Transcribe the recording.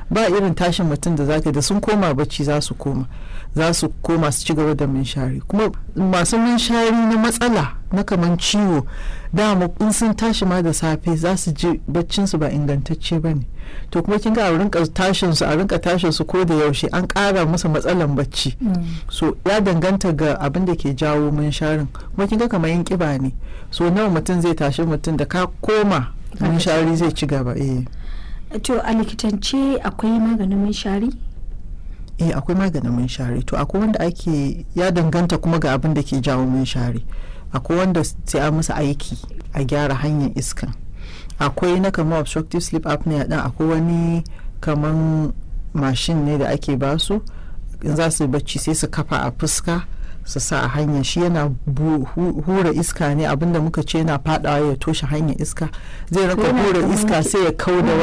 ba irin tashin mutum da zaka da sun koma bacci za su koma za su koma su ci gaba da minshari kuma masu minshari na matsala na kaman ciwo dama in sun tashi ma da safe za su ji baccin su ba ingantacce ba ne to kuma kin ga a rinka tashin su a rinka tashin su ko da yaushe an ƙara musu matsalan bacci so ya danganta ga abin da ke jawo minsharin kuma kin ga kamar yin kiba ne so nawa mutum zai tashi mutum da ka koma minshari zai ci gaba eh to a likitance akwai maganin minshari eh akwai maganin minshari to akwai wanda ake ya danganta kuma ga abin da ke jawo minshari akwai wanda sai a musu aiki a gyara hanyar iskan akwai na kamar obstructive sleep apnea din akwai wani kaman mashin ne da ake basu in za su bacci sai su kafa a fuska su sa a hanyar shi yana hura iska ne abinda muka ce yana fadawa ya toshe hanyar iska zai rinka hura iska sai ya kau da